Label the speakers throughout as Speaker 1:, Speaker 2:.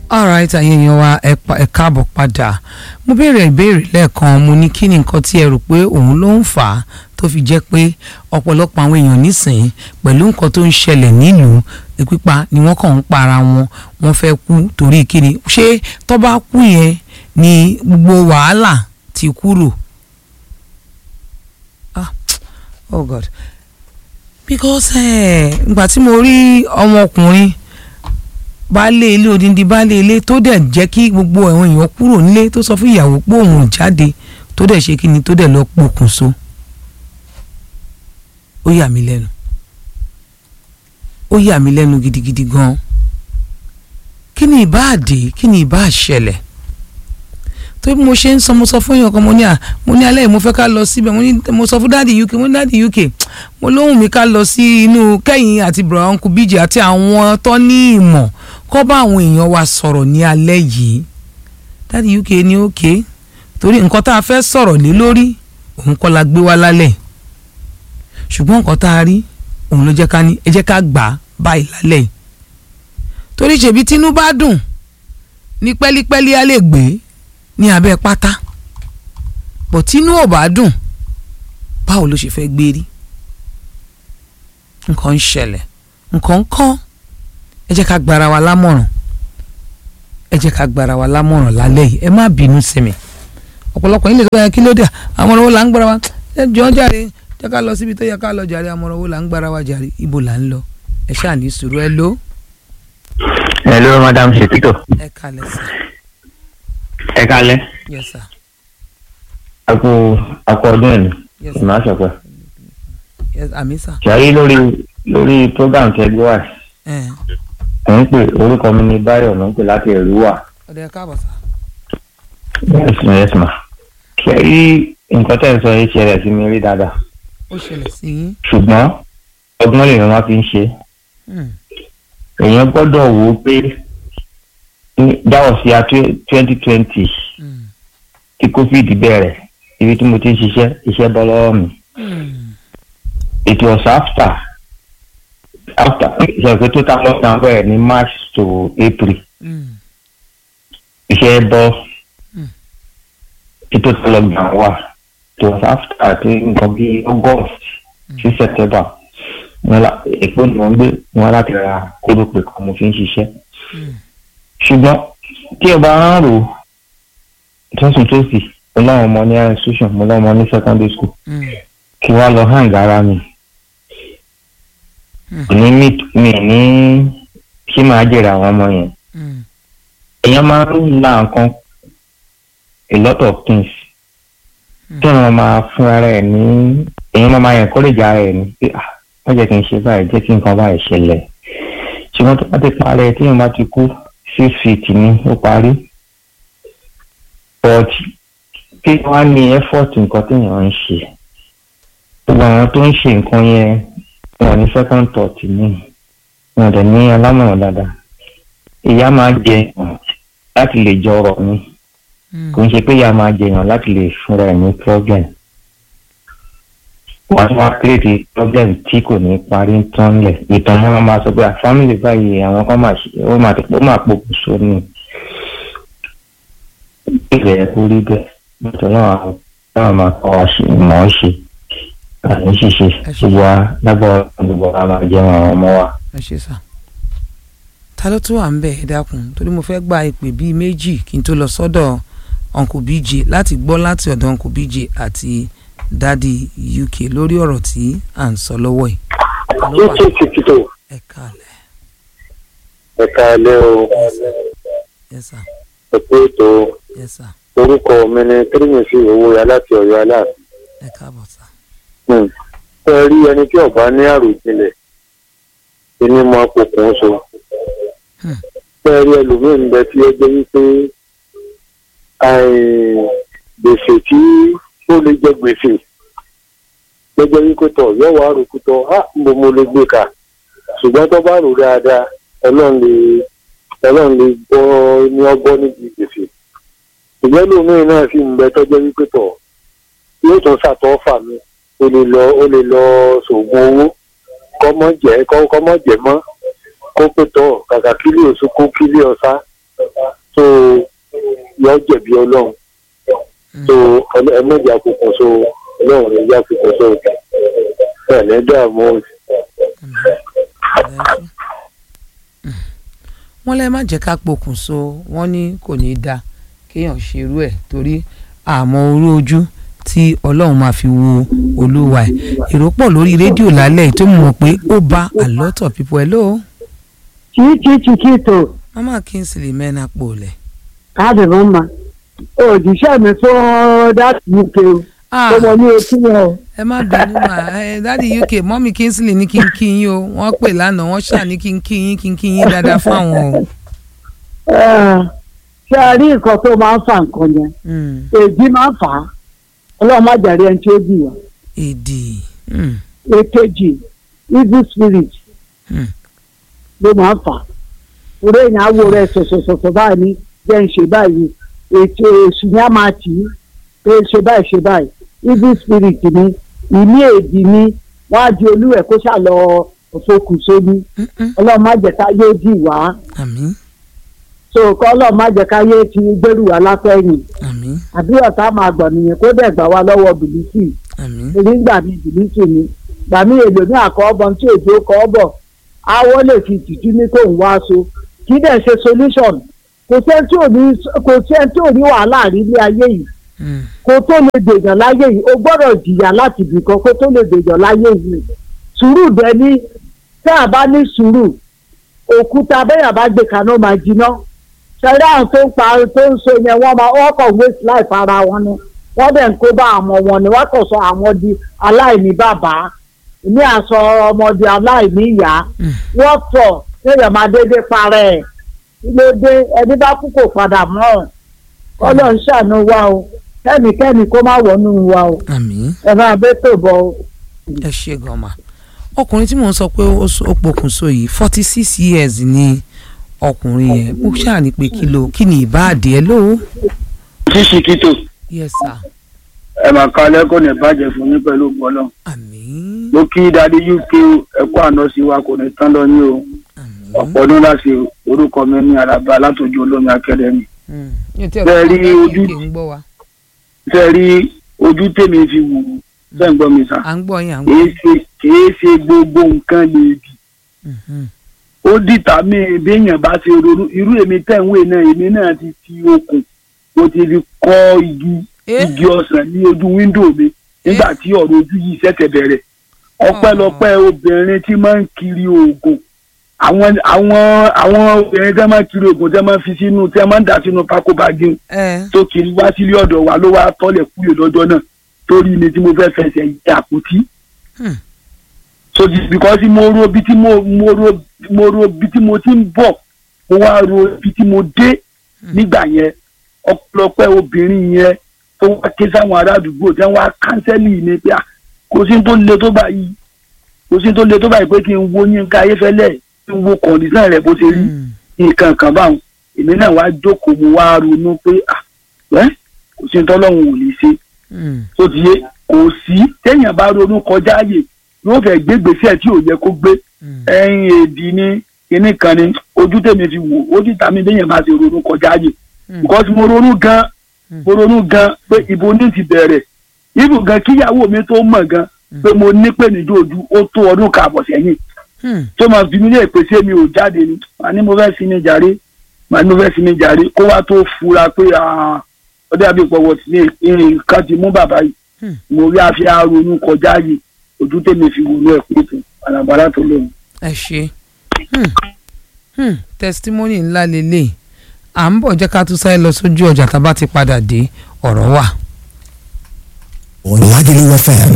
Speaker 1: alright àyè èèyàn wa ẹ pa- ẹ káàbọ̀ padà mo béèrè ìbéèrè lẹ́ẹ̀kan mo ní kí ni nǹkan tí ẹ rò pé òun ló ń fà á tó fi jẹ́ pé ọ̀pọ̀lọpọ̀ àwọn èèyàn nísìnyí pẹ̀lú nǹkan tó ń ṣẹlẹ̀ nílùú pípa ni wọ́n kàn ń para wọn wọ́n fẹ́ kú torí kíni ṣé tó bá kú yẹn ni gbogbo wàhálà ti kúrò ah oh god because ìgbà tí mo rí ọmọkùnrin baálé ilé odindi baálé ilé tó dẹ̀ jẹ́ kí gbogbo àwọn èèyàn kúrò nílé tó sọ fún ìyàwó pé òun ò jáde tó dẹ̀ ṣe kíni tó dẹ̀ lọ pokùnso ó yà mí lẹ́nu ó yà mí lẹ́nu gidigidi gan kí ni ìbá àdé kí ni ìbá àṣẹlẹ̀ tó bí mo ṣe ń sọ mo sọ fún èèyàn kan mo ní à mo ní alẹ́ yìí mo fẹ́ ká lọ síbẹ̀ mo ní mo sọ fún dáàdì uk mo ní dáàdì uk mo lóhùn mi ká lọ sí inú kẹ́yìn àti bùrọ̀ uncle bíjì àti àwọn tó ní ìmọ̀ kọ́ bá àwọn èèyàn wa sọ̀rọ̀ ní alẹ́ yìí dáàdì uk ní òkè torí nǹkan tá a fẹ́ sọ̀rọ̀ lé lórí òun kọ́ la gbé wá lálẹ́ ṣùgbọ́n nǹkan tá a rí òun ló jẹ́ ká ní ẹ jẹ́ ká gbà á báyìí lálẹ́ yìí torí ṣèbí tínú bá dùn ní pẹ́lípẹ́lí á lè gbé ní abẹ́ pátá bọ̀ tínú ò bá dùn báwo ló ṣe fẹ́ gbé rí nǹkan ń ṣẹlẹ̀ nǹkan ń kọ́ ẹ jẹ́ ká gbára wa lámọ̀ràn ẹ jẹ́ ká gbára wa lámọ̀ràn lálẹ́ yìí ẹ má bínú sí mi ọ̀pọ̀lọpọ̀ yín lè sọ pé kí ló dé àmọ̀ràn wo là ń gbára wa ẹ jọ jàre jẹ́ ká lọ síbi tó yẹ ká lọ jàre àmọ̀ràn wo là ń gbára wa jàre ibo là ń lọ ẹ ṣáà ní sùúrù ẹ ló
Speaker 2: hello madam shepito
Speaker 1: ẹ kalẹ̀ sí
Speaker 2: ẹ kálẹ́
Speaker 1: yes sir
Speaker 2: àpò àpò ọdún ẹni
Speaker 1: yes sir
Speaker 2: ìmọ̀ àṣọpẹ
Speaker 1: yes àmì sir
Speaker 2: ṣàyí lórí lórí program tẹgbẹ́ wà
Speaker 1: ẹ
Speaker 2: mò ń pè orúkọ mi ní báyọ̀ mò ń pè láti ẹ̀rú wà
Speaker 1: ọ̀dẹ̀ káàbọ̀ sir
Speaker 2: yes ma yes ma ṣàyí nǹkan tẹ̀ ń sọ yìí ṣẹlẹ̀ sí mi rí dáadáa
Speaker 1: ó ṣẹlẹ̀ sí yín
Speaker 2: ṣùgbọ́n ọgbọ́n lèèyàn wá fi ń ṣe
Speaker 1: Hmm.
Speaker 2: èèyàn gbọ́dọ̀ wò ó pé ní- that was year twenty twenty
Speaker 1: Hmm.
Speaker 2: tí covid bẹ̀rẹ̀ ibi tí mo ti ń ṣiṣẹ́ iṣẹ́ bọ́ lọ́wọ́ mi.
Speaker 1: Hmm.
Speaker 2: it was after after ṣe pé total lockdown bẹ̀rẹ̀ ní march to april
Speaker 1: Hmm.
Speaker 2: iṣẹ́ bọ́
Speaker 1: Hmm.
Speaker 2: tí total lockdown wà it was after àti nǹkan bíi august sí september wọn la èpo ni wọn gbé wọn láti ra kórópè kan mo fi ń ṣiṣẹ́
Speaker 1: Hmm.
Speaker 2: ṣùgbọ́n tí ẹ bá ń rò tọ́sùn tòsì mo láwọn ọmọ ní institution mo láwọn ọmọ ní secondary school
Speaker 1: Hmm.
Speaker 2: kí wọ́n lọ hàn gara mi.
Speaker 1: Hmm.
Speaker 2: ní mi mi ní ṣé máa jèrè àwọn ọmọ yẹn.
Speaker 1: Hmm.
Speaker 2: èèyàn máa ń la nǹkan a lot of things.
Speaker 1: Hmm.
Speaker 2: kí wọ́n máa fún ara ẹ̀ ní èèyàn máa máa encourage ara ẹ̀ ní pé ah wọ́n jẹ́ kí n ṣe báyìí jẹ́ kí nǹkan báyìí ṣẹlẹ̀. ṣùgbọ́n tó bá ti parẹ́ tí èèyàn bá ti kú six feet ní ó parí. but kí wọ́n á ní effort nǹkan téèyàn ń ṣe gbogbo àwọn tó ń ṣe nǹkan yẹn wọn ní second thought ní wọn dẹ̀ ní alámọ̀ràn dáadáa ìyá máa jẹ èèyàn láti lè jọrọ̀ ni
Speaker 1: Hmm.
Speaker 2: kò ń ṣe pé ìyá máa jẹ èèyàn láti lè fúnra ẹ̀ ní problem wọ́n tún wá create problem tí kò ní parí tán lẹ̀ ìtàn wọn máa sọ pé à, family báyìí àwọn kan máa ṣe ó máa ó máa pokùnso ni ìbẹ̀ yẹn kó rí bẹ́ẹ̀ nítorí àwọn náà máa kọ́ wa ṣe mọ̀ ọ́ ṣe àní ṣíṣe
Speaker 1: Ẹ ṣé.
Speaker 2: gbogbo wa lágbára gbogbo wa máa jẹun àwọn ọmọ wa.
Speaker 1: ẹ ṣe sà ta ló tún wà ń bẹ̀ ẹ dákun torí mo fẹ́ gba ìpè bíi méjì kí n tó lọ sọ́dọ̀ uncle bj láti gbọ́ láti ọ̀dọ̀ uncle bj àti dadi uk lórí ọ̀rọ̀ tí à ń sọ lọ́wọ́ yìí ta ló wà
Speaker 3: títí títí tó
Speaker 1: ẹ káàlẹ̀
Speaker 3: ẹ̀ka ilé o
Speaker 1: yes sir
Speaker 3: ẹ̀kú ètò
Speaker 1: yes sir
Speaker 3: orúkọ mi ni kírímìsì owó ya láti ọ̀yọ́ aláàfin.
Speaker 1: ẹ káàbọ̀ sà
Speaker 3: ẹ rí ẹni tí ọba ní àròjinlẹ̀ ẹni mọ pokùn so.
Speaker 1: Hmm.
Speaker 3: ẹ rí ẹlòmíín bẹ tí ó jẹ́ wípé àì- gbèsè tí ó lè jẹ gbèsè gbẹgbẹ wípé tọ yóò wá rò kútọ á mo mo lè gbé kà ṣùgbọ́n tó bá rò dáadáa ọlọ́run lè ọlọ́run lè gbọ́ ní ọgbọ́n níbi gbèsè ìgbẹ́ lómìn náà sì ń bẹ tọ́jọ́ wípé tọ̀ yóò tún ṣàtọ́fà mi ó lè lọ ó lè lọ sògùn owó kọ́mọ jẹ́ kọ́mọ jẹ́ mọ́ kó pé tọ̀ kàkà kílí oṣù kó kílí ọ̀sá so yọ jẹ̀bi ọlọ́run so ẹlẹ́jà kòkàn so ọlọ́run ẹ̀já kòkàn so ẹ̀ ní dààmú
Speaker 1: wọ́n lẹ́ má jẹ́ ká pokùnso wọ́n ní kò ní í da kéèyàn ṣerú ẹ̀ torí àmọ́ orú ojú tí ọlọ́run máa fi wo olúwa ẹ̀ èrò pọ̀ lórí rédíò lálẹ́ yìí tó mọ̀ pé ó bá a lot of people hello
Speaker 4: Chichi Chiquito,
Speaker 1: mama kingsley mẹ́nà pòlẹ̀.
Speaker 4: káàdì mọ́mà. Òjíṣẹ́ mi fún dáàtì UK o.
Speaker 1: ah
Speaker 4: Ọmọ mi ò kí wọn o.
Speaker 1: ẹ má bínú mà ẹ dáàdi uk mọ́mí kingsley ní kí n kí yín o wọ́n pè lánàá wọ́n ṣà ní kí n kí yín kí n kí yín dáadáa fáwọn o.
Speaker 4: Ẹ, Ṣé a rí nǹkan tó máa ń fa nǹkan yẹn?
Speaker 1: Mm,
Speaker 4: Èdè máa ń fà á. Ọlọ́run má jàre ẹni tí ó bì wá.
Speaker 1: èdè mm,
Speaker 4: Èkejì, evil spirit
Speaker 1: mm,
Speaker 4: ló máa ń fà á. Orí èèyàn á wo rẹ̀ sọ̀sọ̀sọ̀sọ̀ báyìí ní jẹ́ ń ṣe báyìí. Ètò èṣù ni a máa tì í pé ṣe báyìí ṣe báyìí. Evil spirit ni ìní èdè ni wọ́n á di olúwẹ̀ kó ṣàlọ́ òfokùnso ní.
Speaker 1: mm, mm.
Speaker 4: Ọlọ́run má jẹ́ ká yóò dì wá.
Speaker 1: àmín
Speaker 4: so kọ́lọ̀ má jẹ́ káyé ti gbẹ́rù wá lápẹ́yìn
Speaker 1: àmín
Speaker 4: àbí ọ̀tá máa gbọ̀n nìyẹn kó dẹ̀ gbà wá lọ́wọ́ bìlísì
Speaker 1: àmín
Speaker 4: èmi ń gbà mí bìlísì ni gbà mí èlò ní àkọ́bọ̀ tí òjò kọ́ bọ̀ awọ́ lè fi tìjú ní kò ń wá so kì í dẹ̀ ṣe solution kò sẹ́ni tí ò ní kò sẹ́ni tí ò ní wàhálà rí ní ayé yìí
Speaker 1: mm,
Speaker 4: kó tó lè dèèyàn láyé yìí o gbọ́dọ̀ jìyà láti ibìkan kó tó lè dèèyàn láyé yìí sùúrù dẹni tẹ́ à bá ní sùúrù òkúta bẹ́yàn bá gbé kaná máa jiná ṣẹlẹ̀ àwọn tó ń pa tó ń so yẹn wọ́n máa wọ́n kàn waste life ara wọn ni wọ́n dẹ̀ ń kó bá àwọn wọn ni wọ́n kàn sọ àwọn di aláìní bàbá ní àsọ ọmọdé aláìní ìyá
Speaker 1: mm.
Speaker 4: wọ́n tọ̀ kéèyàn máa dédé parẹ́ ẹ̀ kí ló dé ẹni bá kú kò padà mọ́ ọ̀ ọlọ́run ṣàánú wa o kẹ́nikẹ́ni kó má wọnú wa o
Speaker 1: àmín
Speaker 4: ẹ máa bẹ́ tó bọ̀ o.
Speaker 1: ẹ ṣe gan ma ọkùnrin tí mò ń sọ pé ó s- ó pokùnso yìí forty six years ni ọkùnrin yẹn mo ṣáà ní pé kí ló kí ni ìbáàdì ẹ lóo
Speaker 3: ṣíṣí kító
Speaker 1: yes sir
Speaker 3: ẹ máa ka lẹ́kọ̀ọ́ ní ìbàjẹ́ fún yín pẹ̀lú gbọ́lọ́
Speaker 1: àmín
Speaker 3: mo kí dadi uk ẹ̀kọ́ àná sí wa kò ní tán lọ ní o
Speaker 1: àmín
Speaker 3: ọ̀pọ̀ ọdún láti orúkọ mi ní araba látòjú olómi akẹ́dẹ́mì
Speaker 1: Mm. Mi ò tí ì
Speaker 3: Bẹ́ẹ̀ rí
Speaker 1: ọ̀gá
Speaker 3: ojú-
Speaker 1: UK ń gbọ́ wa
Speaker 3: fẹ́ rí ojú tèmi fi wù ú fẹ́ ń gbọ́ mi sá
Speaker 1: à ń gbọ́ yín à ń gbọ́
Speaker 3: kìí
Speaker 1: yín.
Speaker 3: ṣe kìí ṣe gbogbo nǹkan lè dì
Speaker 1: Mhm.
Speaker 3: ó dìtà mí béèyàn bá ṣe ronú irú èmi tẹ̀wé náà èmi náà ti fi okùn mo ti fi kọ́ igi
Speaker 1: Eh?
Speaker 3: igi ọsàn ní ojú wíńdò mi nígbà tí ọ̀rọ̀ ojú yìí ṣẹ̀ṣẹ̀ bẹ̀rẹ̀ ọpẹ́lọpẹ́ obìnrin tí máa ń kiri oògùn àwọn àwọn àwọn obìnrin tí wọ́n máa ń kiri oògùn tí wọ́n máa ń fi sínú tí wọ́n máa ń dà sínú pákó báàgì
Speaker 1: ẹ
Speaker 3: tó kiri wá sílé ọ̀dọ̀ wa ló wá tọ́lẹ̀ kúrò lọ́jọ́ náà torí mi tí mo fẹ́ fẹsẹ̀ àpótí
Speaker 1: Hmm.
Speaker 3: so di because mo ro bí tí mo mo ro mo ro bí tí mo ti ń bọ̀ mo wá ro bí tí mo dé nígbà yẹn ọ̀pọ̀lọpọ̀ obìnrin yẹn tó wá ké sáwọn ará àdúgbò tí wọ́n wá kánsẹ́lì ni pé ah, kò sí tó le tó báyìí kò sí tó le tó báyìí pé kí n wo Yínká Ayéfẹ́lẹ́ kí n wo kọ̀ǹdíṣàn rẹ̀ bó ṣe rí
Speaker 1: Mm.
Speaker 3: nǹkan kan báwọn èmi náà wá jókòó mo wá ronú pé ah ẹ́ kò sí tọ́lọ́hún ò lè ṣe
Speaker 1: Mm.
Speaker 3: tó ti yé kò sí téèyàn bá ronú kọjá ààyè yóò fẹ́ gbé gbèsè tí ò yẹ kó gbé
Speaker 1: Mm.
Speaker 3: ẹyin èdì ni kinní kan ni ojú tèmi fi wò ojú tàmí béèyàn bá ṣe ronú kọjá ààyè
Speaker 1: Mm.
Speaker 3: because mo ronú gan
Speaker 1: Mm.
Speaker 3: mo ronú gan pé ibo ní ti bẹ̀rẹ̀ ibù gan kíyàwó mi tó mọ̀ gan pé mo ní pé níjó ojú ó tó ọdún kààbọ̀ sẹ́yìn
Speaker 1: Mm.
Speaker 3: tó máa fi mí lè pèsè mi ò jáde ni màá ní mo fẹ́ sinmi jàre màá ní mo fẹ́ sinmi jàre kó wá tó fura pé ah, ọdẹ àbí ìpọ̀wọ̀ sí ní nǹkan ti mú bàbá yìí
Speaker 1: Hmm.
Speaker 3: mo rí àfi àrònú kọjá yìí ojú tèmi fi wò ló ẹ̀ pé tó àlàbàlà tó lóun.
Speaker 1: ẹ ṣe Hmm. Hmm. testimony ńlá lélẹ̀ à ń bọ̀ jẹ́ ká tún sáré lọ sójú ọjà tá a bá ti padà dé ọ̀rọ̀ wà.
Speaker 5: Lagelu FM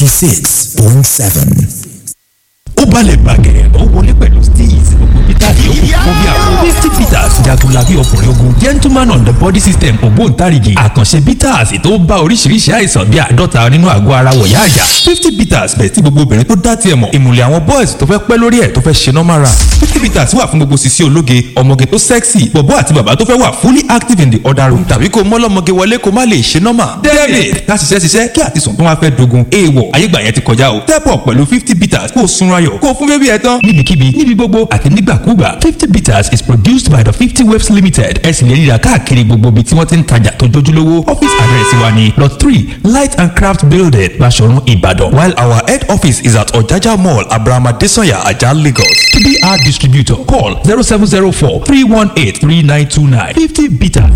Speaker 5: 96.7.
Speaker 6: ó balẹ̀ gbàgẹ̀rẹ̀ ó wọlé pẹ̀lú steez gbogbo peter yòókù fún bí àwọn fifty peters jagunlabi ọkùnrin ogun gentleman on the body system ògbóǹtarìgì àkànṣe peters tó bá oríṣiríṣi àìsàn bíi àádọ́ta nínú àgọ́ ara wọ̀yá àyà fifty peters bẹ̀ tí gbogbo obìnrin tó dá tiẹ̀ mọ̀ ìmùlẹ̀ àwọn boys tó fẹ́ pẹ́ lórí ẹ̀ tó fẹ́ ṣe normal run fifty peters wà fún gbogbo sisi ológe ọmọge tó sexy bọ̀bọ́ àti bàbá tó fẹ́ wà fully active in the other room tàbí kó mọ́lọ́mọge wọlé kó má lè ṣe normal david ká ṣiṣẹ́ ṣiṣẹ́ kí àtisùn tó wá fẹ́ dogun èèwọ̀ ayégbà yẹn ti kọjá o step up pẹ̀lú fifty peters kó o sunra yọ̀ kó o fún bébí ẹ tán níbikíbi níbi gbogbo àti nígbàkúgbà fifty peters is produced by the fifty website Bitters Limited ẹ sì lè ríra káàkiri gbogbo ibi tí wọ́n ti ń tajà tó jójúlówó office address wa ni lot three light and craft building Baṣọ̀run Ìbàdàn while our head office is at Ọ̀jájá mall Abrahama Desanya Ajah Lagos to be our distributor call zero seven zero four three one eight three nine two nine fifty bitters